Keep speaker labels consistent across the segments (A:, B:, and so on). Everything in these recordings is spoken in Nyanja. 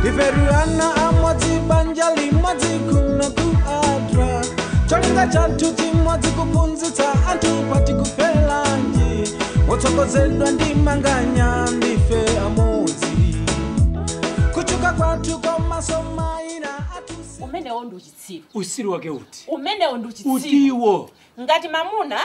A: iferuana amodzi banja limodzi kuno ku adra cholinga chathu chimodzi kuphunzitsa anthu pati kufelanji wotsogozedwa ndi manganya ndife amodzi kuchuka kwathu komaso maina athu
B: umenewo ndi uchitsiru
C: usiri wake uti
B: umenewo ndi uchitsiru
C: utiwo
B: ngati mamuna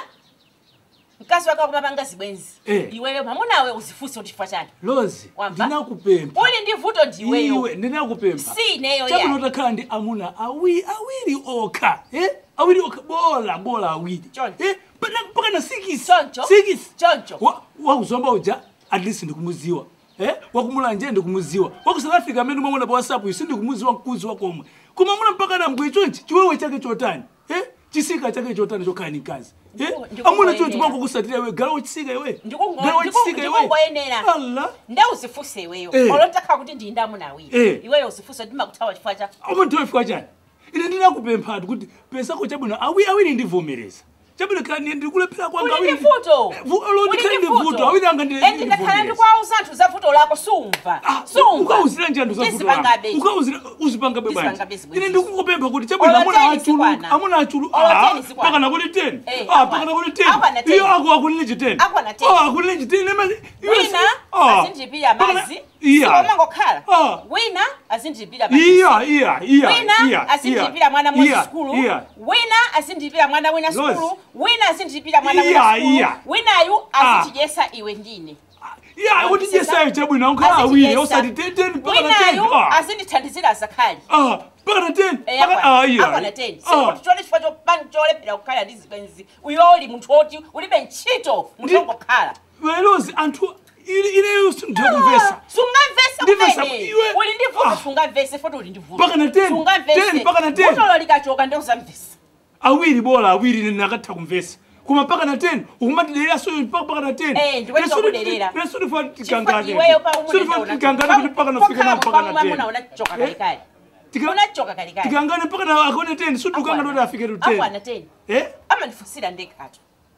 B: mkazi wake akumapanga zibwenzi
C: Eh.
B: iweyo mamunawe uzifunse kuti chifukwa chani
C: lozi
B: Wamva?
C: ndinakupempha
B: uli ndi vuto ndiweyo
C: iwe ndinakupempha
B: si ineyo
C: chakuno
B: ya
C: takhala ndi amuna awi awiri okha eh? awiri okha bola bola awiri
B: Choncho.
C: eh? Pana- mpaka na sikisi
B: Choncho.
C: sikisi
B: Choncho.
C: Wa- wakuzomba uja at least ndikumuziwa eh? wakumulanje ndikumuziwa waku south africa amene umamuna pa whatsapp isi ndikumuziwa mkuzi wakomwe kumamuna mpaka nambwe chonchi chiwewe chake chotani eh? chisika chake chotani chokhala ni mkazi eh?
B: Ndiku- ndikukuyenera.
C: amuna chonchi mwangu kusatira iwe gala wachisika iwe
B: Ndikungo-
C: Gala wachisika
B: ndiku-
C: iwe
B: ndikungoyenera.
C: Allah
B: nde uzifunse iweyo
C: Eh.
B: olontakhala kuti ndi ndamuna awiri
C: Eh.
B: iweyo uzifunse kuti makuthawa chifukwa cha
C: umuntu wefika chani ine ndinakupemphatu kuti pesako chabwino awi awiri ndivomereza chabwino kani ndikulephera kwanga
B: uli ndi vuto
C: lodi kali ndi vuto awiri anga ndi-
B: endi ndakhala ndikwauza anthu za vuto lako sumva sumva
C: ukauzira njani za vuto
B: Ndizipangabe.
C: ukauzira uzipangabe bwanji
B: Ndizipangabe zibwenzi.
C: ine ndikukupempha kuti chabwino
B: Olo
C: amuna
B: teni
C: achulu
B: sikwana.
C: amuna achulu
B: Olo
C: ah,
B: teni sikwana.
C: paka nakuli 10
B: Eh,
C: ah
B: akwana.
C: paka nakuli
B: Akwana
C: 10
B: 10.
C: iyo ako akulile chi 10
B: Akwana 10.
C: ah akulile chi 10 ema
B: wina azindipira mazi
C: iya
B: sikomangokhala
C: Ah.
B: wina azindipira
C: iya iya iya
B: wina
C: iya
B: azindipira mwana mmozi
C: iya,
B: sukulu
C: iya
B: wina azindipira mwana wina
C: Lozi.
B: sukulu wina azindipira mwana
C: Iya,
B: wina sukulu
C: iya.
B: winayu
C: Ah.
B: azichijesa iwe ndine
C: iya kuti jesayo chabwino ankhala awiri osati 10 paka na 10
B: winayu
C: ah
B: azindithandizira zakhali
C: ah paka na 10 paka ah iya
B: akwana 10
C: ah
B: sikuti chole chifukwa chopani cholephera kukhala ndi zibwenzi uyo uli munthu woti ulibe ntchito munthu
C: Ndi-
B: wongokhala
C: velozi anthu ineyo sindikukumvesa
B: sungamvese
C: Ndimvesa,
B: kumene
C: iwe-
B: uli ndi vuto
C: Ah.
B: sungamvese foti uli ndi vuto
C: Paka na 10,
B: Sungamvese.
C: 10, paka na 10.
B: vutolo likachoka ndi uzamvesa
C: awiri bola awiri ine nakatha kumvesa kuma paka na 10 ukumatidera so paka paka na 10
B: Eh, ndikweza kuderera.
C: nesudifa
B: Chifukwa
C: tikangane
B: iweyo pa
C: sudifa tikangane kuti paka nafika na paka na 10
B: unachoka kalikali
C: Tika-
B: unachoka kalikali
C: tikangane paka na akone 10 sudukangane kuti afike tu
B: akwana
C: 10
B: 10
C: eh
B: amandifusira ndekhato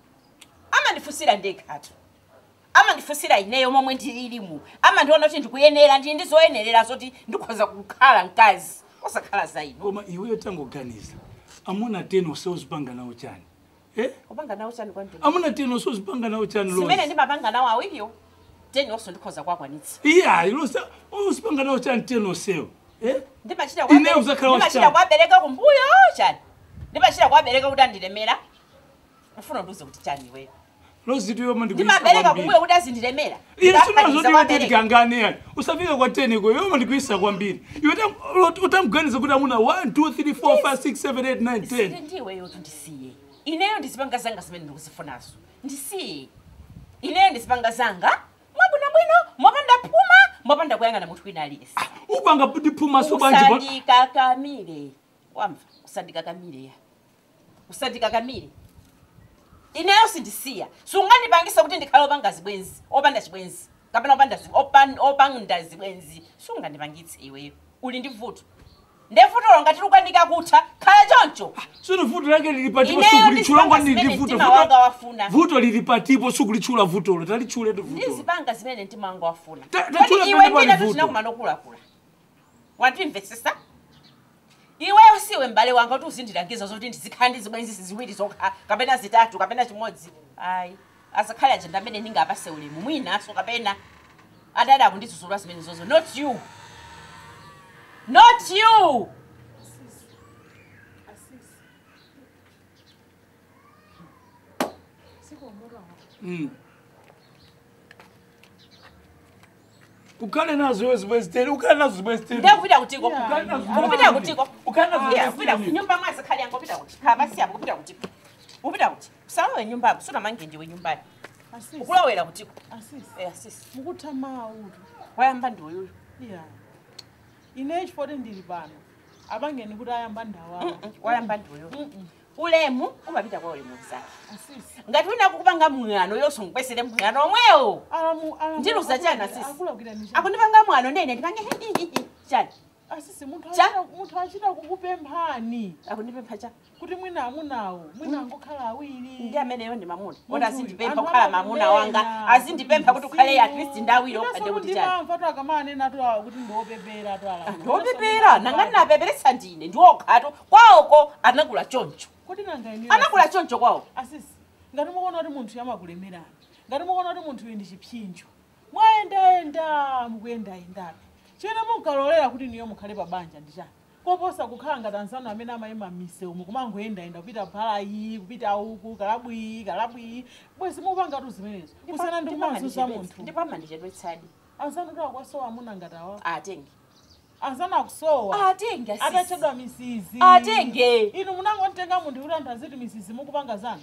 B: amandifusira ndekhato amandifusira ineyo momwe ndililimu amandiona kuti ndikuyenera ndili ndizoyenerera zoti ndikhoza kukhala mkazi osakhala za ino
C: koma iweyo tangoganiza amuna 10 usewuzipanga nawo chani eh
B: kupanga nawo chani kwantini
C: amuna 10 usewuzipanga nawo chani
B: zimene
C: lozi
B: ndimapanga nawo awiriyo teni onso ndikhoza kuakwanitsa
C: iya lozi usipanga nawo chani 10 osewo eh
B: ndimachita
C: Ineyo
B: kwa-
C: uzakhala
B: ndimachita
C: wachitatu.
B: kuwabereka kumbuyo chani ndimachita kuwabereka kuti andilemera ufuna ndiuze kuti chani iweyo
C: lozi tiyo
B: ndimabereka kumbuyo kuti azindilemera
C: ine
B: Ndapaniza
C: sinazoti
B: kuwabereka.
C: tikangane yani usafike kwa 10 iko yoma ndikuisa kwambiri iwe utamganiza kuti amuna 1 2 3 4 5 6 7 8 9 10
B: Sile ndiweyo kuti ndisiye ineyo ndizipanga zanga zimene ndikuzifunazo ndisiye ineyo ndizipanga zanga mwabwino bwino mwapanda phuma mwapanda kuyang'ana munthu wina aliyesi
C: upanga ndiphumaso bwanji pa-
B: usandikakamire wamva usandikakamire ya usandikakamire ineyo sindisiya sungandipangisa kuti ndikhale opanga zibwenzi opanda chibwenzi kapena opanda zi- opan- opanda zibwenzi sungandipangitse iweyo uli ndi vuto ndevutolo ngati lukwanika kutha khala choncho
C: sono vuto lake lili patipo
B: Ineyo
C: sukulitchulangwa
B: ndizipanga
C: ndi
B: zimene
C: vuto
B: mtima wanga wafuna.
C: vuto lili patipo sukulitchula vutolo talitchuletu vutolo
B: ndizipanga zimene mtima wanga wafuna
C: Ta- ta-
B: Kodi
C: chula
B: iwe
C: pamene pali
B: ndine
C: vuto.
B: tuchinakumanokulakula watimvesesa iweyo siwe m'bale wanga kuti uzindilangiza zoti ndizikhala ndi zibwenzi ziwiri zokha kapena zitatu kapena chimodzi ayi azakhale ajenda amene ndingapase ulemu mwinaso kapena adada akundidzudzula zimene zozo not you not you
C: Mm. ukhale nazo iwe zibwenzi teni ukhale nazo zibwenzi teni
B: ndakupita kutiko
C: Ukhale nazo
B: kupita kutiko
C: ukhale nazo
B: Yeah,
C: zibwenzi
B: upita
C: teni
B: nyumba mwazi khali yangu upita kuti khabasi yabo upita kuti upita kuti usalowe nyumbayo suna mange ndiwe nyumbayo
D: asisi
B: ukulowera kutiko
D: asisi
B: eh asisi
D: mukutha maulu
B: wayamba ndiweyuyo
D: ya ine chifoti ndili pano apangeni kuti ayamba ndawawo
B: wayamba ndiweyuyo ulemu umapita kwa ulemu zake
D: asisi
B: ngati wina kukupanga mwano yonso ngikwesere mwano omwewo
D: alamu alamu
B: Ndiluza chani asisi?
D: akulakwira ni chani
B: akundipanga mwano ndene ndipange chani
D: asisi munthu
B: Cha?
D: achita- munthu achita kukupemphani
B: akundipempha cha
D: kuti mwina amunawo mwina angokhala awiri
B: ndi ameneyo ndi mamuna
D: Munthu
B: oti
D: uyu,
B: azindipempha
D: anthu
B: kukhala mamuna
D: amakunena,
B: wanga azindipempha kuti ukhale at least ndawiri
D: Inenso
B: okhade kuti
D: kuti
B: chani
D: ndimamva to akamanena to awa kuti ndiopepera to ala
B: ndiopepera nanga ndinapeperetsa ndine ndiwokhatu kwawoko anakula choncho
D: kuti nanga inu
B: anakula choncho kwawo
D: asisi ngati mukuona kuti munthu yamakulemerani ngati mukuona kuti munthu uyu ndi chipsinjo mwayendayenda mukuyendayendabe chimene munkalolera kuti niyo mukhale pa banja ndi chani koposa kukhala ngati anzanu amene amayima mise umu kumangoyendayenda kupita phalayi kupita uku kalabwii kalabwii bwezi mupanga tu zimenezo kusana ndi kumazuza munthu
B: ndipo amandichedwetsadi
D: anzanu tu akwasowa amuna ngati awa
B: atenge
D: anzanu akusowa
B: atenge asisi.
D: atachedwa misizi
B: atenge
D: inu munangotenga munthu kuti anthu aziti misizi mukupanga zanu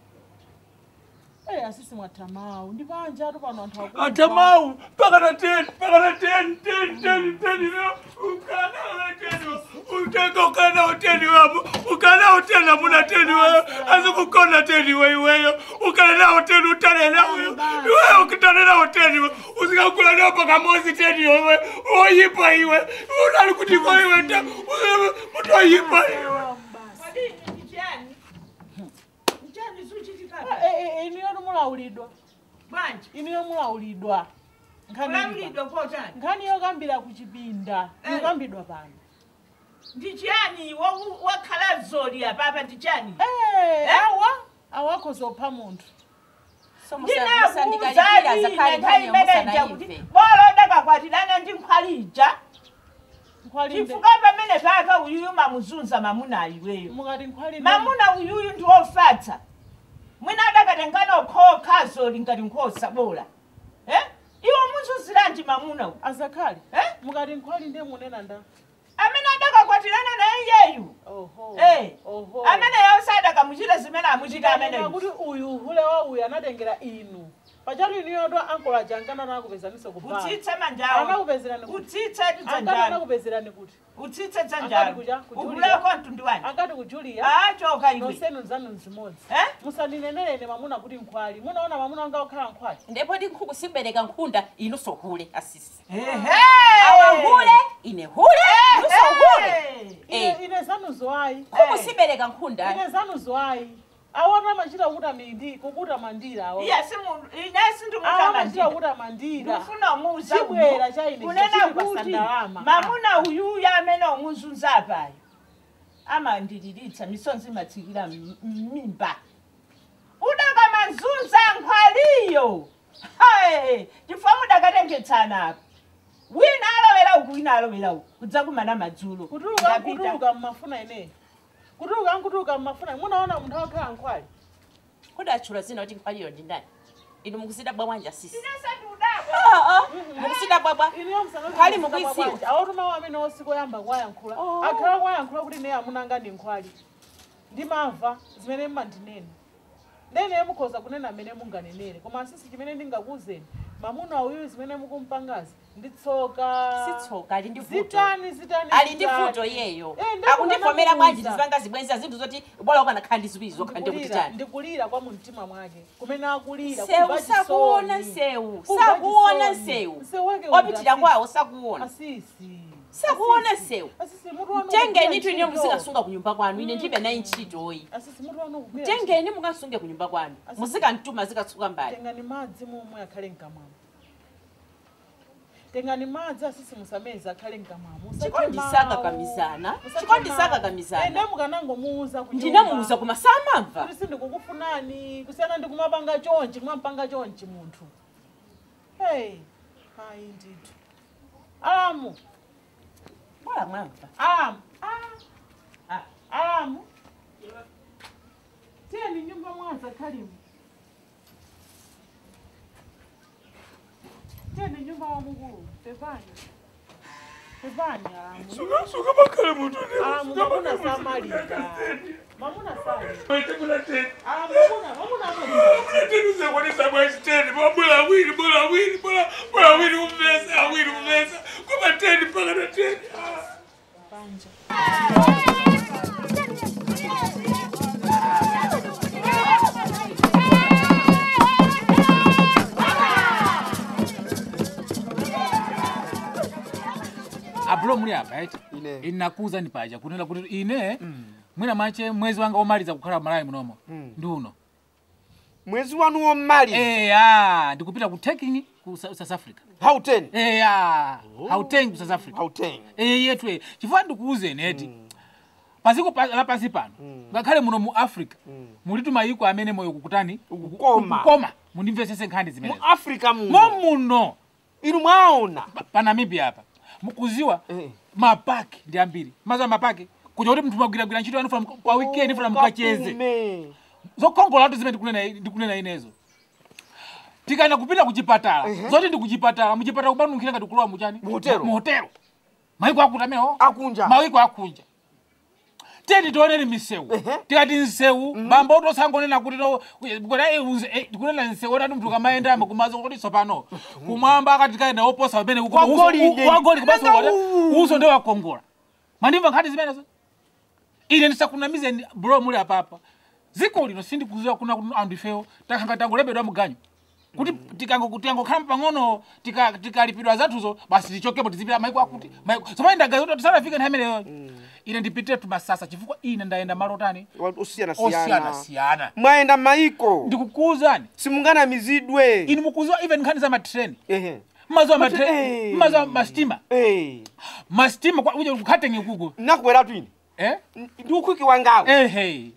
D: Eh, asisi mwatamawu ndi panja tu pano anthu akufa.
C: atamawu pakana teni pakana teni teni teni teni no ukana teni uteka ukana uteni wapo ukana uteni amuna teni wewe azikukona teni we iweyo ukana nawo teni utane nawo iwe ukitane nawo teni we usikakula nawo pakamozi teni wewe oyipa iwe unali kuti ko iwe ta mutu oyipa iwe
D: Ah, eh, eh, inuyo mulawulidwa
E: bwanji
D: inuyo mulawulidwa nkhani
E: kulawulidwa kotani
D: nkhani yokambira ku chipinda
E: Eh.
D: ikambidwa pano
E: ndi chiyani wa- wakhala zoli apapa ndi chiyani
D: Eh, awa awakho zopha munthu
E: ndinakuuzani nthawi imeneja kuti boloda kakwatirana ndi nkhwalija
D: nkhwalinde
E: chifukwa pamene paka uyuyu mamuzunza mamuna iweyo
D: mukati nkhwalinde
E: mamuna uyuyu ndi wofatsa mwina adakatengana okhoka zoli ngati nkhosa bola eh? iwo muzunziranji mamuna uyu
D: azakhale
E: eh?
D: mukati nkhwalinde munena nda
E: amene adakakwatirana naye yeyu
D: oho
E: Eh.
D: oho
E: amene yonse adakamuchita zimene amuchita amene
D: Ndikanena kuti uyu uhule wa uyu anatengera inu pachatu inuyo to ankola jangana anakupezaniso kubala
E: utsitse manjawo
D: anakupezerani kuti
E: utsitse
D: angati
E: tidzanjalo
D: anakupezerani kuti
E: utsitse
D: Angati
E: dzanjalo
D: kuja, kujulia.
E: uhuleko mtundu wani
D: angati kujulia
E: achoka iwe
D: nonsenu nzanu nzimodzi
E: Eh?
D: musaninenelene mamuna kuti nkhwali munaona mamuna wanga wakhala nkhwali
B: ndipo ndi nkhuku simbereka nkhunda inunso hule asisi
E: Ehe!
B: awahule ine hule inunso hule
E: Ehe!
D: ine
B: Eh.
D: ine zanu zowayi
B: nkhuku simbereka nkhunda
D: ine zanu zowayi awona machita kukuta mindi kukuta mandira awo
E: iya simu- ine
D: awa
E: sindimutamandira
D: machita kukuta mandira
E: ndifuna umuza
D: Chibwera cha ine
E: kunena
D: chichili
E: kuti
D: pasandalama.
E: mamuna uyuyu amene omuzunza apayo amandiliritsa misonzi imatsikira m- m'mimba udakamanzunza nkhwaliyo hayi chifukwa mudakatengetsana apa wina alowera uku wina alowera uku kudza kumana madzulo
D: kutuluka
E: Ndapita.
D: nkutuluka mmafuna ineyi kutuluka nkutuluka mmafuna munaona munthu wakhala nkhwali
B: kudatchula zina kuti nkhwaliyo ndi ndani inu mukusida bwabwanja asisi
E: Inenso ndiudakwa.
B: Ah, ah, mukusida bwabwa
D: iniyo
B: Nkhwali mukuidziwa?
D: awatumawo amene osikoyamba kwayankhula
B: Oh.
D: akhala kwayankhula kuti ineyi amunanga ndi nkhwali ndimamva zimene mmandinena ndene mukhoza kunena amene munganenere koma asisi chimene ndingakuwuzeni mamuna uyu zimene mukumpangazi ndi tsoka
B: sitsoka ali ndi vuto
D: zitani zitani
B: ali ndi
D: zitani.
B: vuto iyeyo
D: Eh, ndakuna
B: akundivomera bwanji
D: namuwuza.
B: ndizipanga zibwenza zinthu zoti bwala ukanakhala ndi ziwiri zokha ndi kuti
D: Ndikulira-
B: chani
D: ndikulira kwa mumtima mwake kumene akulira
B: sewu
D: kumva
B: sakuona
D: chisoni.
B: sewu
D: Kumva
B: sakuona
D: chisoni.
B: sewu
D: Msewu wake
B: opitira
D: undi
B: kwawo sakuona
D: asisi
B: sakuona
D: Asisi.
B: sewu
D: asisi mutu wanu
B: tengeni
D: ukugwira
B: itu ine
D: ntchito.
B: muzikasunga ku nyumba kwanu ine ndibe nayi ntchitoyi
D: asisi mutu wanu ukugwira ntchito.
B: tengeni mukasunge ku nyumba kwanu
D: Asisi.
B: muzikantuma zikatsuka mbali
D: tengani madzi momwe akhale mkamwamo tengani madzi asisi musameza akhale mkamwamo
B: chikondi sakakamizana chikondi sakakamizana
D: ende mukanangomuuza ku
B: ndinamuuza
D: nyumba.
B: koma samamva
D: kuti sindikukufunani kusiyana ndi kumapanga chonchi kumapanga chonchi munthu hey hayi ndithu alamu
B: bwala mwamva
D: alamu Ah, alamu tiyeni nyumba mwaza khalimu tiyeni nyumba wa mukulu pepani pepani alamu
C: suka suka bakale mutu
D: alamu
C: suka
D: mamuna
C: bakale mutu
D: samalika mamuna sali
C: wete kuna teni
D: alamu mamuna mamuna amalika
C: teni uzakwatisa bwachi teni mabula awiri bula awiri bula bula awiri umvesa awiri umvesa koma teni pakana teni Ah.
D: panja
F: apulo muli apa eti
G: Ine.
F: ine nakuza ni paja kunena kuti ine mwina mwache mwezi wanga omaliza kukhala malawi munomo ndi uno
G: mwezi wanu womaliza
F: eya ndikupita ku taking ku Sa- south africa
G: hauten
F: eya hauteng ku south africa
G: hauten
F: eye yetu e chifukwa ndikuuzeni eti paziko pa- lapansi pano ngakhale muno mu africa mulitu mayiko amene moyo kukutani
G: Ukukoma.
F: kukoma mundimvesese nkhani
G: mu
F: zimenezi
G: africa
F: mo
G: muno
F: muno
G: inu mwaona
F: pa- pa namibia apa mukuziwa
G: Eh.
F: mapaki ndi ambiri maza mapaki kuja kuti mnthu magwiragwira ntchito yanu funa pa weekend funa mukacheze
G: Kapume.
F: zokongolatu zimene ndikunena ndikunena inezo tikaenda kupita kuchipatala zoti ndi kuchipatala muchipatala kubanunkhira ngati kulowa muchani
G: Muhotelo.
F: muhotelo mayiko akuti amenewo
G: akunja
F: mawiko akunja teni tioneni misewu
G: Ehe.
F: tikati nsewu bambo tosangonena kuti no- kuti, eh, unze- eh, tikunena nsewu otati mnthu kamaendamo kumazo kuti tsopano kumwamba akati tikaenda oposa pamene kuko-
G: Kwa
F: uso-
G: golide.
F: u- wa golide kumaso
G: Nanga
F: kuti
G: uwu.
F: uso ndio wakongola mandimva nkhani zimenezo ine ndisakunamizeni bro muli apapa ziko lino sindikuziwa kuna kuti anthu ifewo takhanga tangolembedwa muganyu kuti tikango- tikangokhala pang'ono tika- tikalipidwa zathuzo basi tichokepo tizipita maiko akuti maiko somani ndagaza tisanafike nthawi imeneyo ine ndipitire tumasasa chifukwa ine ndayenda malo otani
G: osiyana
F: osiyana
G: siyana
F: siyana
G: mwayenda maiko
F: ndikukuuzani
G: simunganamizidwe
F: inu mukuziwa even nkhani za matreni
G: ehe
F: mmaziwa
G: Matre-
F: matreni
G: eh.
F: mmaziwa mastima
G: Eh.
F: mastima kwa- uje kukhatengi kuko
G: nakubweratu ine
F: eh
G: ndi ukhwiki wangawo
F: ehe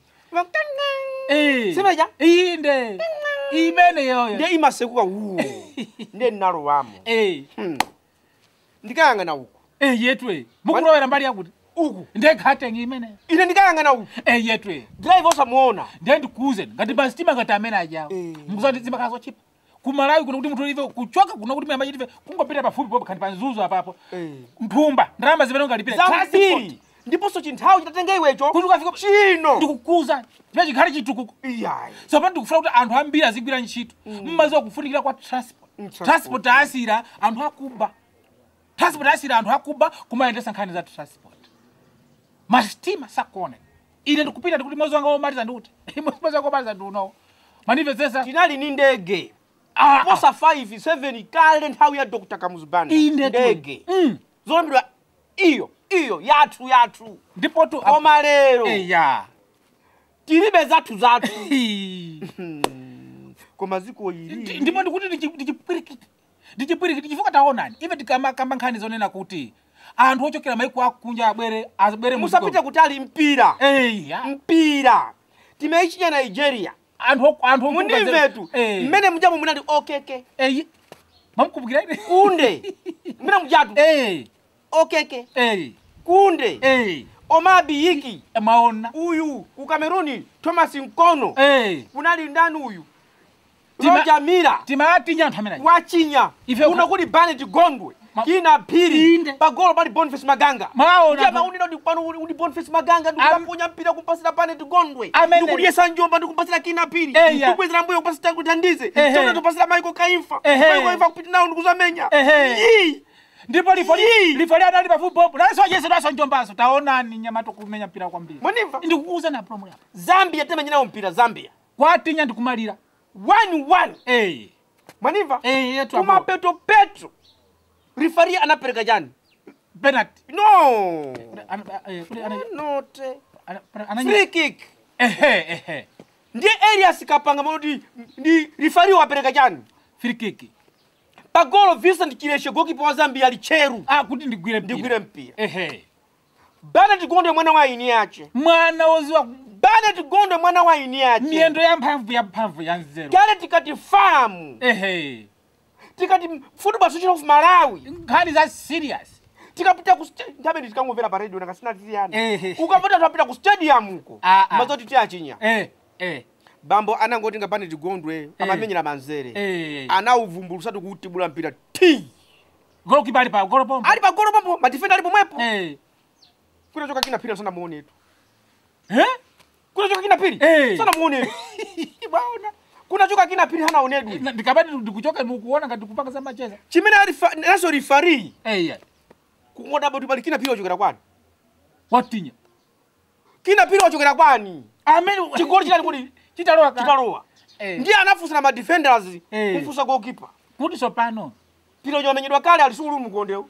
F: Eh.
G: Simeja?
F: inde imene yoyo
G: ndiye imasekuka uwo ndiye ndinalowamo
F: eh
G: Hmm. ndikayang'ana uku
F: eh yetwe mukulowera mbali yakuti
G: uku
F: ndekhatengi imene
G: ine ndikayang'ana uku
F: eh yetwe
G: drive osamuona
F: ndiye ndikuuzeni ngati mastima ngati amene ajawo
G: Eh.
F: mukuziwa ndi zimakhala zochipa kumalawi kuno kuti munthu live kuchoka kuno kuti muyamba chitife kungopita pafupi popo khandi panzuzo apapo
G: Eh.
F: mphumba ndalama zimene ungalipire
G: zambiri ndiponso chinthawi chitatenga iwecho
F: kuti ukafika
G: chino
F: ndikukuuza chimene chikhale chitukuko
G: iyayi
F: tsopano ndikufuna kuti anthu ambiri azigwira ntchito mmaziwa kufunikira kwa transport
G: Mm, transport.
F: transport asira anthu akuba transport asira anthu akuba kumayendesa nkhani za transport mastima sakona ine ndikupita ndikuti mwezi wanga womaliza ndikuti mwezi wanga womaliza ndiunowo manimvetsesa
G: tinali ni ndege
F: Ah, ah.
G: posa 5 7 kale nthawi ya dr kamuzibanda
F: inde tu.
G: ndege
F: Mm.
G: zolembedwa iyo iyo yathu yathu
F: ndipo tu
G: koma lero
F: eya
G: tilibe zathu zathu
F: Hi.
G: koma ziko
F: Ndi-
G: ili
F: ndipo ndikuti ndichi- ndichipwirikiti ndichipwirikiti chifukwa taonani ife tikamakamba nkhani zonena kuti anthu ochokera maiko akunja abwere abwere mu
G: musapite
F: dziko-
G: kutali mpira
F: eya
G: mpira timeichinya nigeria
F: anthu ok- anthu
G: mundimvetu
F: Eh.
G: mmene mujamo munali okeke
F: eyi mamukumbukira ine
G: kunde mmene mujatu
F: eh
G: okeke
F: eh
G: kunde
F: eh
G: omabi yiki
F: maona
G: uyu ku kameruni thomas nkono
F: eh
G: kunali ndani uyu
F: Tima-
G: roja mira
F: timatinya anthu ameneyi
G: wachinya
F: Ife
G: kuno
F: ukha-
G: kuli banet gondwe
F: Ma-
G: kina phiri
F: Inde.
G: pagolo pali boniface maganga
F: Maona
G: ndiye
F: tu.
G: maunino ndi pano uli uli boniface maganga ndikukaponya mpira kumpasira banet gondwe
F: Amene-
G: ndikudyesa njomba ndikumpasira kina phiri
F: Eya.
G: ndikubwezera mbuyo kupasira kutandize
F: Ehe.
G: chona topasira maiko kaimfa
F: Ehe.
G: maiko kaimfa kupita nawo ndikuzamenya
F: Ehe.
G: Yii.
F: ndipo lifo
G: Yii.
F: lifo liadali pafupipopo naso yese naso njombaso taonani nyamato kumenya mpira kwambiri
G: Mwanimva?
F: ndikukuuza na promo yapa
G: zambia temenyerawo mpira zambia
F: kwatinya ndikumalira
G: 1-1
F: eh
G: mwanimva
F: eh yetu
G: koma
F: apo
G: petro petro rifari anapereka chani
F: penalty
G: no
F: Ana- eh, kuti ana-
G: note
F: ana- ana-
G: free kick
F: ehe ehe
G: ndiye elias kapanga manoti ndi rifari wapereka chani
F: free kick
G: pagolo vincent chileshe gokipa wa zambia ali cheru
F: ah kuti ndigwire mpira
G: ndigwire mpira
F: ehe
G: banet gondwe mwana wa ini yace
F: mwana woziwa
G: banet gondwe mwana wa ini yace
F: miyendo ya mphamvu ya mphamvu ya nzeru
G: kale tikati famu
F: ehe
G: tikati football association of malawi
F: nkhani za serious
G: tikapita ku sta- nthabe ndikangomvera pa radio nakasina tiyani
F: Ehe.
G: ukapita tapita ku stadium uko
F: Ah, ah.
G: mazoti tiyachinya
F: eh eh
G: bambo anangoti nga banet gondwe amamenyera manzere
F: eh
G: anauvumbulutsatu kuutibula mpira ti
F: golokipa ali pa golopombo
G: ali pagolo pompo madifenda ali pomwepo
F: eh
G: kunachoka kina pira sanamuonetu
F: eh
G: kunachoka kina piri
F: Eh.
G: sanamuonetu
F: baona
G: kunachoka kina piri hanaonedwi
F: Na- ndikabati ndikuchoka mukuona ngati kupanga za macheza
G: chimene alifa- naso rifari
F: eh yeah.
G: kungoda kuti pali kina piri wachokera kwani
F: watinya
G: kina piri wachokera kwani
F: amene
G: chigoli chinali kuti
F: chitalowa ka
G: chitalowa
F: eh
G: ndiye anafunsa na madefenders
F: Eh.
G: kumfunsa gokipa
F: kuti sopano
G: pira uja wamenyedwa kale ali sukulu mkondewu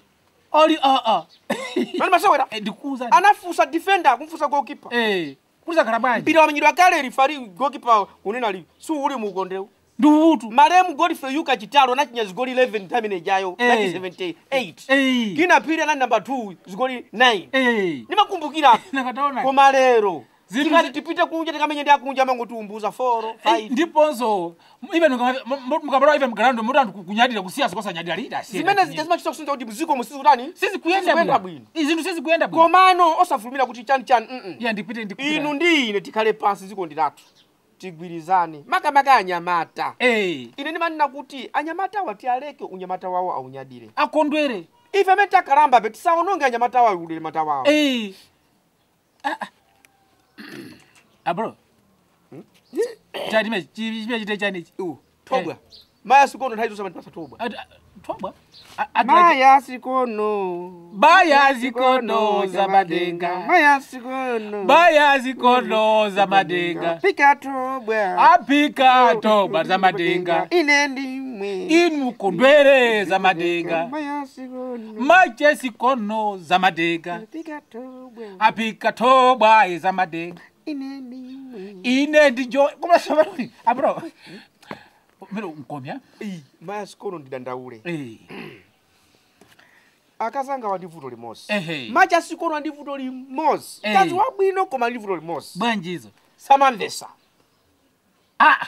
F: oli aa
G: mani masewera
F: ndikuuza
G: anafusa defender kumfusa goalkeeper
F: eh kuzakhala bwanji
G: mpira wamenyedwa kale rifari goalkeeper unena li si uli mukondewu
F: ndi utu
G: malemu godfrey yuka chitalo anachinya zigoli 11 time ijayo
F: Eh.
G: 1978
F: eh
G: kina pili anali number 2 zigoli 9
F: eh
G: nimakumbukira
F: nakataona
G: koma lero
F: Zinthu
G: tikati
F: zi-
G: tipite kunja tikamenye ndi akunja amangotiumbuza 4
F: Eh,
G: 5
F: ndiponso even mukabala even mgalando muti anthu kunyadira kusiyasa kosanyadira lida
G: zimene zija zimachita kusinza kuti mziko musizutani
F: sizikuyenda
G: bwino
F: bwino izinthu sizikuyenda bwino
G: komano osafulumira kuti chani chani mm
F: iya ndipite ndikupita.
G: inu ndi ine tikhale pansi ziko ndilatu tigwirizane makamaka anyamata
F: eh
G: ine ndimanena kuti anyamata awa tialeke unyamata wawo aunyadire
F: akondwere
G: ife amene takalamba pe tisaononge anyamata wawo unyamata wawo
F: eh Ah, ah. ah bro chadime chime chite chanichi
G: Iwo, tobwa maya sikono nthawi zonse amandipasa tobwa
F: tobwa
G: maya sikono
F: baya zikono za madenga
G: maya sikono
F: baya zikono za madenga
G: pika tobwa
F: apika toba za madenga
G: ine ndimwe
F: inu kondwere za madenga
G: maya sikono
F: mache zikono za madenga
G: pika tobwa
F: apika toba za madenga
G: ine ndimwe
F: ine ndijo kumasabaruni abro mero nkomya
G: Iyi, maya sikono ndidandaule
F: eh
G: akazanga wandivuto limosi
F: Ehe.
G: macha sikono wandivuto limosi
F: Eh.
G: kazi wabwino koma ndivuto limosi
F: bwanjizo
G: samamvesa
F: ah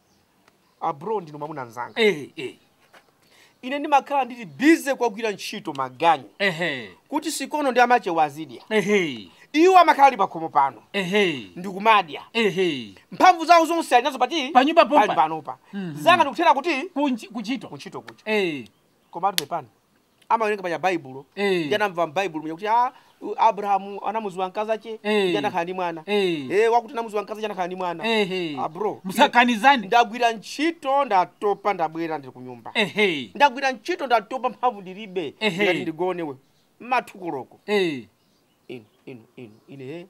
G: abro ndino mwamuna nzanga
F: eh eh
G: ine ndimakhala ndili bize kwagwira ntchito maganyu
F: ehe
G: kuti sikono ndi amache wazidya
F: ehe
G: iwo amakhala ali pakhomo pano
F: ehe
G: ndikumadya
F: ehe
G: mphamvu zawo zonse ali nazo pati
F: Panyumba pompa.
G: pali panopa
F: Mhm.
G: zanga ndikuthera kuti
F: kunchi kuchito
G: kuntchito kucha
F: eh
G: koma ati pepani amawerenga panya baibulo
F: Eh.
G: ndi anamva mbaibulo mwenye kuti ah, u- abrahamu anamuziwa mkazi ache
F: Eh.
G: ndi anakhala ndi mwana
F: Eh.
G: Eh, wakuti anamuziwa mkazi ache anakhala ndi mwana
F: ehe
G: Ah, bro.
F: musakanizane
G: ndagwira ntchito ndatopa ndabwera ndili ku nyumba
F: ehe
G: ndagwira ntchito ndatopa mphamvu ndilibe
F: Ehe.
G: ngati ndigonewe mathukoloko
F: eh
G: inu inu inu ine he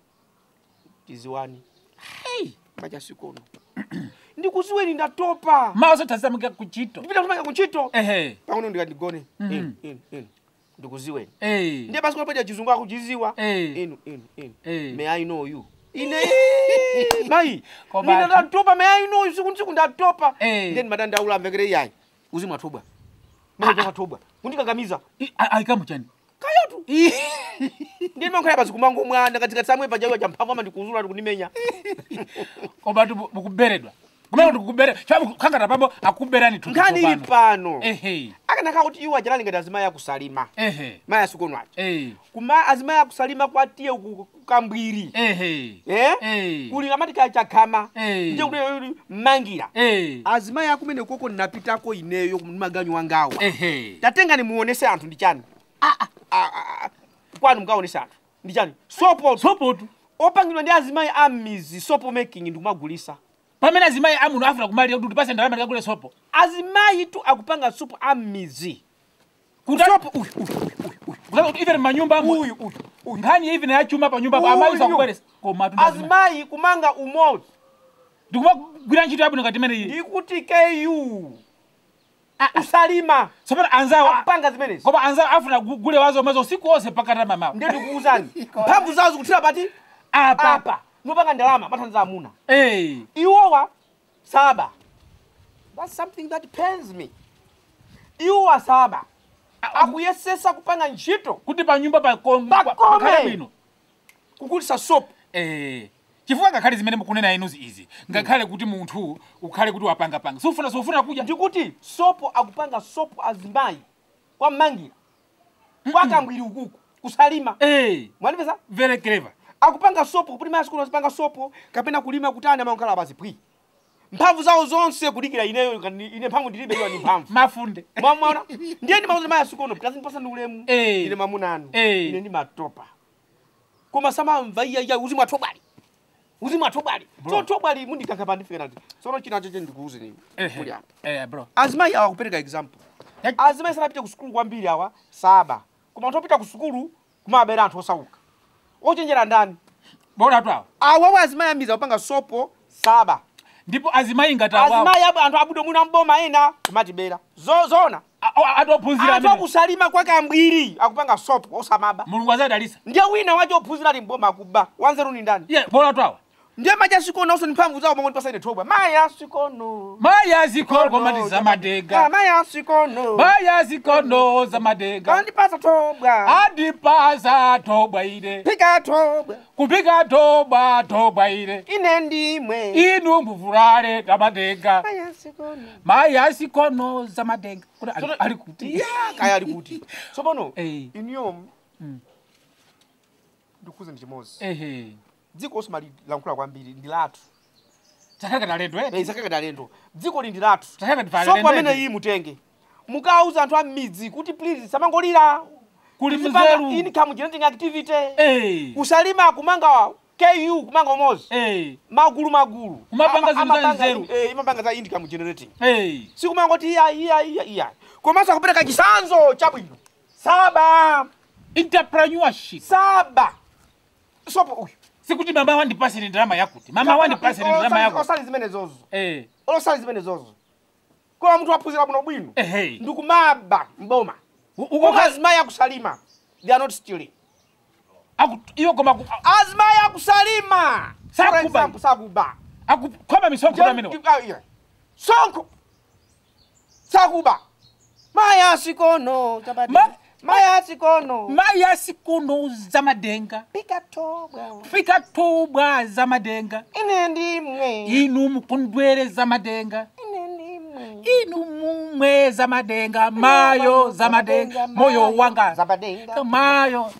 G: tiziwani
F: hey
G: macha sikono ndikuziweni ndatopa
F: maso tasamika kuchito
G: ndipita kusomanga kuntchito
F: ehe
G: pang'ono ndikadigone
F: Mhm.
G: inu inu inu ndikuziweni
F: eh
G: ndiye basi kunapaja chizungu akuchiziwa
F: Eh.
G: inu inu inu
F: Eh.
G: may i know you ine mayi
F: Koma
G: mina
F: ati-
G: ndatopa may i know you siku ntsiku ndatopa
F: Eh.
G: ndiye ndimadandaula amvekere iyayi uzimu athobwa maatobwa kundikakamiza
F: aikamuchani
G: kayotu ndiye ndimakhala basi kumango mwana katikati samwe pajawiwa cha mphamvu ama ndikuzula ndikundimenya
F: koma tu mukuberedwa kumene ndikubere kangata pambo akuberani
G: nkhani ili pano
F: ehe
G: akanakhala kuti iwo ajalali ngati azimayi akusalima
F: ehe
G: mayi asikono aja
F: eh
G: kuma azimayi akusalima kwatiye ku- kukambwiri
F: ehe
G: Eh?
F: Eh.
G: kuli amati kachakhama
F: Eh.
G: ndiye kuti mmangira
F: eh
G: azimayi akumene koko ndinapitako ineyo maganyu wangawa
F: ehe
G: tatenga nimuonese anthu ndi chani Ah, ah, ah. kwanu mukaonese anthu ndi chani sopo
F: sopotu
G: opangidwa ndi azimayi amizi sopo making ndikumagulisa
F: pamene azimayi amuno afuna kumalira kuti ndipase ndalama ndikagule sopo
G: azimayi tu akupanga sopo amizi
F: Kuta-
G: sopo uyu uyu
F: Kutaka kuti even manyumba
G: uyu
F: amu
G: uyu uyu uyu
F: nkhani ya even yachuma pa nyumba
G: Uyu.
F: amayi sakubweresa koma tu
G: azimayi kumanga umodzi
F: ndikumagwira ntchito yabwino ngati imene iyi
G: ndikuti ku usalima
F: tsopano anzawo
G: akupanga zimenezi
F: koma anzawo afuna gule wazo mazo usiku wonse pakata mamawa
G: ndiye ndikuwuzani mphamvu zawo zikuthira pati
F: apa
G: apa nopanga ndalama mathandiza amuna
F: eh
G: iwowa saba that's something that pains me iwowa saba akuyesesa kupanga ntchito
F: kuti pa nyumba
G: Pakome.
F: pakhale bwino
G: kugulisa sopo
F: eh chifukwa ngakhale zimene mukunena inuzi izi ngakhale kuti munthu ukhale kuti wapangapanga sufuna sufuna kudya
G: ndikuti sopo akupanga sopo azimayi kwa mmangira kwa kambwiri ukuku kusalima
F: eh
G: mwanipesa
F: very clever
G: akupanga sopo kuti mayi sikulu azipanga sopo kapena kulima kuti ana amankhala basi pwi mphamvu zawo zonse kudikira ineyo ngati ine mphamvu ndilibe iwa ni mphamvu
F: mafunde
G: mwamwaona ndiye ndimauza mayi asikono kazi ndipasa ndi ulemu
F: Eh.
G: ine mamunanu
F: Eh.
G: ine ndimatopa koma samamva iyaiya uzimu atobwali uzimu atobwali so tobwali mundikankha pandifika nati sono china cheche ndikuuze nini kuli apa
F: eh bro
G: azimayi awa kupereka example
F: Ya-
G: azimayi sanapita ku sukulu kwambiri awa saba koma anthu opita ku sukulu kumabera anthu osauka ochenjera ndani
F: bora tu awo
G: awawo azimayi amiza kupanga sopo saba
F: ndipo azimayi ngati awawo
G: azimayi abo anthu abudo mwina mboma ena kumatibera zo zona
F: atophunzira
G: anthu
F: amene
G: akusalima kwake ambiri akupanga sopo osamaba
F: mulungu azadalisa
G: ndiye wina wacho ophunzira ali mboma akuba wanzeru ni ndani
F: ye bola twawa
G: ndiye maja sikono onso ni mphamvu zawo momwe ndipasaine thobwa maya sikono
F: maya zikono komati zamadega
G: maya sikono
F: maya zikono zamadega
G: andipasa thobwa
F: andipasa thobwa ine
G: phika thobwa
F: kupika thobwa thobwa ine
G: ine ndimwe
F: inu mbuvulale tamadega
G: maya sikono
F: maya zikono zamadega kuti ali-
G: Tsono-
F: ali kuti
G: ya kaya ali kuti tsopano
F: Eh.
G: iniyo
F: Mm.
G: ndikuze ndi chimozi
F: ehe
G: dziko osomali lankhula kwambiri ndi lathu
F: chakaka talendo eti
G: isakaka talendo dziko li ndi lathu
F: chakaka tifale
G: sopo amene iyi mutenge mukauza anthu a m'midzi kuti please samangolira
F: kuli
G: Tizipanga
F: mzeru
G: income generating activity
F: eh
G: kusalima kumanga ku kumanga umozi
F: eh
G: magulu magulu
F: Kumapanga
G: Ama-
F: zinthu za
G: amapanga-
F: nzeru.
G: eh, imapanga za income generating
F: eh
G: sikumangoti iya iya iya iya komanso akupereka chisanzo chabwino saba
F: entrepreneurship
G: saba sopo uyu
F: sikuti mama wandipasire ndalama yakuti mama wandipasire ndalama yakuti
G: osali zimene zozo
F: eh
G: olosali zimene zozo koma munthu waphunzira bwino bwino
F: ehe
G: ndikumaba mboma
F: uko
G: azimayi akusalima they are not stealing
F: iyo koma ku-
G: azimayi akusalima
F: Sakuba.
G: For example, sakuba
F: akukhoma misonkho amene
G: Ah, yeah. sonko sakuba maya sikono
F: Ma-
G: maya sikono
F: maya sikuno zamadenga
G: pika tobwa
F: fika thobwa zamadenga
G: ine ndimwe
F: inu mukundwere zamadenga
G: ine ndimwe
F: inu mumwe zamadenga mayo zamadenga moyo wanga
G: zabadenga
F: mayo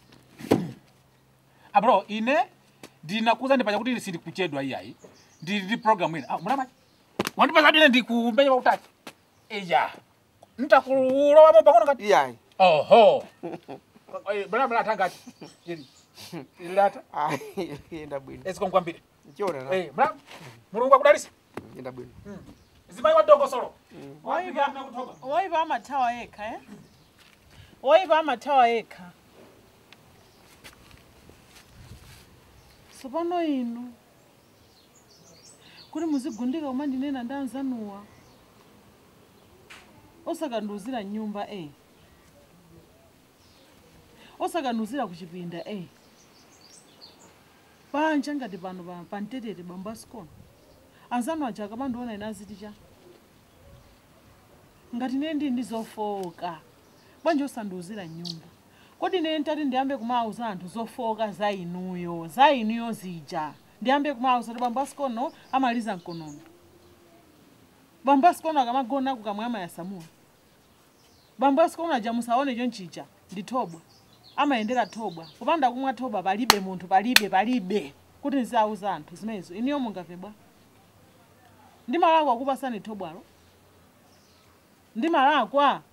F: abro ine ndinakuza ndipacha kuti sindi kuchedwa iyayi ndili ndi program ina ah, mulama wandipasa kuti ine ndikumenya pautaki iya ntakulowamo pang'ono kati
G: iyayi
F: oho blamla atangati ili ilata
G: Ah, yenda bwino
F: esikonkwambire
G: chiona na
F: Eh, mlam mulungu akudalisa
G: yenda bwino
F: zimayi wadongosolo
D: Waiva waiva amathawa yekha eh? Waiva amathawa yekha. Tsopano inu kuti muzigundika koma ndinena ndi anzanuwa osakanduzira nyumba eh. osakanduzira kuchipinda eh. panja ngati pano pa- pamtetete bambasikona anzanu aja akamandiona ine aziti cha ngati ine ndi ndi zofoka bwanji osandiuzira nyumba kodi ine ntati ndiyambe kumauza anthu zofoka za inuyo za inuyo zija ndiyambe kumauza kuti bambo asikono amaliza mkonono bambo asikono akamagona kukamwama yasamula bambo asikono aja musaone chonchija ndi thobwa amayendera thobwa popanda kumwa thobwa palibe munthu palibe palibe kuti ndizauza anthu zimenezo iniyo mungave bwa ndi malakwa akupasani thobwalo ndi malakwa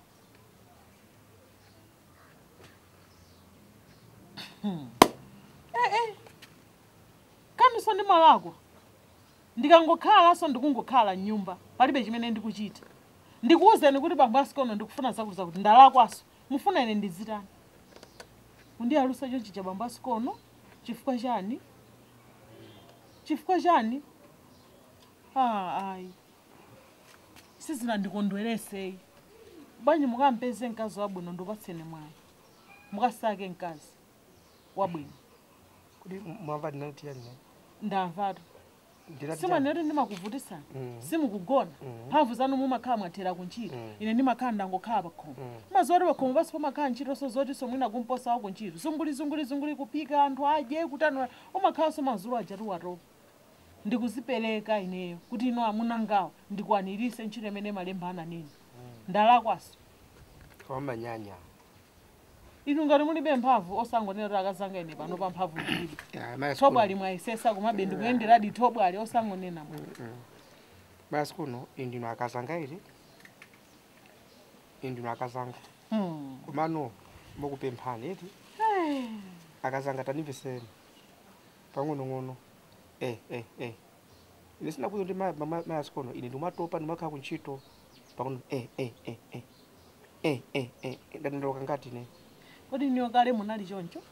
D: Hmm. eh, eh. kaniso ndi malakwa ndikangokhalanso ndikungokhala mnyumba palibe chimene ndikuchita ndikuwuzeni kuti bambo asikono ndikufuna zakuza kuti ndalakwaso mufuna ine ndizitani kundiyalusa chonchicha bambo asikono chifukwa chani chifukwa chani ah, ayi sizinandikondweresei bwanji mukampeze mkazi wabwino ndiupatseni mwayi mukasake mkazi wabwino
G: kuti mwamva ndinati yani
D: ndamvatu
G: ndinati
D: simaneti ndimakuvutisani
G: Mm.
D: simukugona
G: Mm.
D: mphamvu zanu mumakhala mwathera kuntchito
G: Mm.
D: ine ndimakhala ndangokhala pakhomo
G: Mm.
D: mazoti pakhomo pasi pamakhala ntchito so zoti somwina kumposa wako ntchito zunguli zunguli zunguli kupika anthu adye kutanula umakhalanso mazulu ajati watopa ndikuzipereka ineyo kuti ino amunangawo ndikwanirise ntchito imene malemba ananena ndalakwaso
G: wamanyanya
D: inu ngati mulibe mphamvu osangonena kuti akazanga ine pano pa mphamvu ndilibe thobwali mwayesesa komabe ndikuyenderadi thobwali osangonena mwe
G: basi kuno indino akazanga iri indino akazanga
D: Hmm.
G: komano mukupemphani eti akazanga tanimveseni pang'onong'ono eh eh eh ine sinakuza kuti mayasikono ine ndimatopa ndimakhala kuntchito pang'ono eh eh eh eh eh eh eh ndatendoloka ngati ine
D: kodi niyo kale munali choncho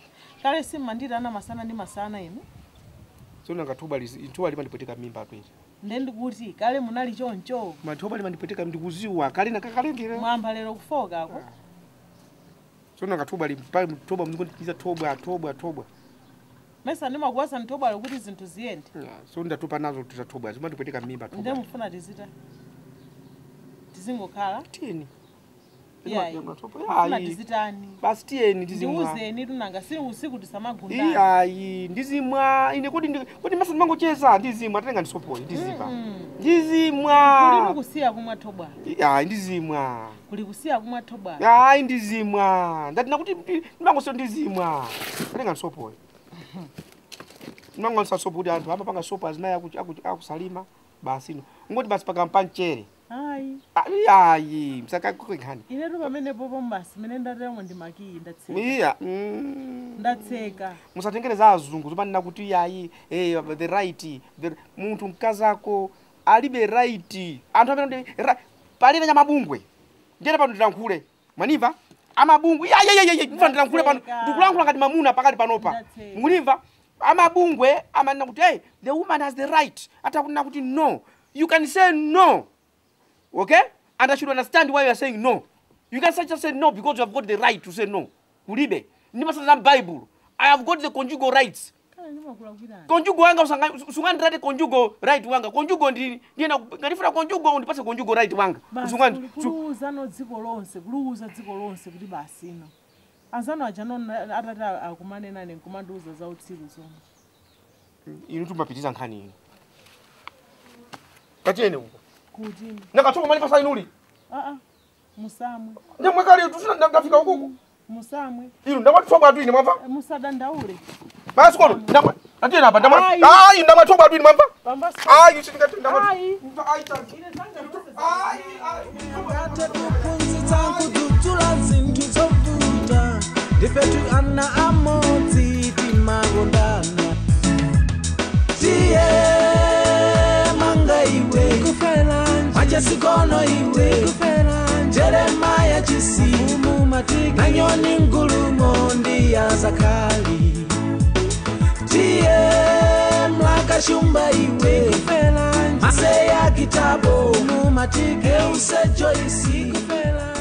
D: kale simmanditana masana ndi masana inu
G: sonanga thuba thuba limandipotika mimba atwere
D: nde ndikuti kale munali choncho
G: mathoba limandipweteka ndikuziwa kale nakakalengera
D: mwamba lero kufokako
G: tsono ngathoba limtoba mzikondikiza thobwa thobwa thobwa
D: mesa ndimakuwasa ntobwalo kuti zinthu ziyende
G: so ndatopa nazo titathobwa zimandipweteka mmimba
D: nde
G: thobwa
D: mufuna tizita tizingokhala
G: tiyeni
D: iyayi
G: Matopa,
D: mufuna
G: ayi.
D: tizitani
G: basi tiyeni ndizimwa
D: ndiuzeni tunanga sili usiku tisamagundana
G: iyayi ndizimwa ine kuti ndi- kuti masa ndimangocheza ndizimwa tatenga ndisopoyi ndizimwa
D: kuli
G: ndizimwa
D: mukusiya kumwa thobwalo
G: ayi ndizimwa
D: kuli kusiya kumwa thobwalo
G: hayi ndizimwa ndatina kuti ndi- ndimangosiyo ndizimwa tatenga ndisopoyi ndimangolisa sopo kuti anthu amapanga sopo azimayi aku- aku- akusalima basi ino ngoti basi pakampa mchere
D: ayi
G: ayi msakakukenkhani
D: inetu pamenepo pombasi mene ndatemo ndimakiyi ndatseka
G: iya mm.
D: ndatseka
G: musatengere za azungu zomanena kuti iyayi eh, the right the, munthu mkazako alibe right anthu amene ndi- ra- palibe nyamabungwe ndiyena pano ndilankhule mwaniva amabungwe yayayayay mva ndilankhule pano
D: Ndatseka.
G: ndikulankhula ngati mamuna pakati panopa
D: Ndatseka.
G: munimva amabungwe amanena kuti hey, the woman has the right atakunena kuti no you can say no okay and i should understand why you are saying no you can just say no because you have got the right to say no kulibe ndimasana bible i have got the conjugal rights
D: kale ndimakulakwirani
G: conjugal wanga usanga- usungandirate conjugal right wanga conjugal ndi ndiyena ngandifuna conjugal undipase conjugal right wanga
D: basi
G: Usungani-
D: kuli
G: su-
D: kuluza no dziko lonse kuluza dziko lonse kuti basi ino anzano aja no atati akumanena ine nkumandiuza za utsiku zomwe
G: inu tumapitiza nkhani ino kachene uko
D: kuti
G: nakatsoka mali pasa inuli
D: aa musamwe
G: ndemwekali tusina ndafika ukuku
D: musamwe
G: inu ndamatsoka atu ine mwamva
D: Eh, musadandaule
G: basi kono ndamwa atiyena apa ndamwa
D: Ayi.
G: ayi ndamatsoka atu ine mwamva
D: pambasi
G: ayi sindingati ndamwa
D: ayi
G: ayi tanzi ayi ayi
A: ngate kuphunzitsa kudzudzula zinthu zovuta ndifetu ana amodzi timangondana tiye manga iwe kufera machesikono iwe kufera jeremaya chisimu matiki nanyoni ngulumo ndiya zakali tiye mlakashumba iwe kufera maseya kitabo mumatike usejoisi kufera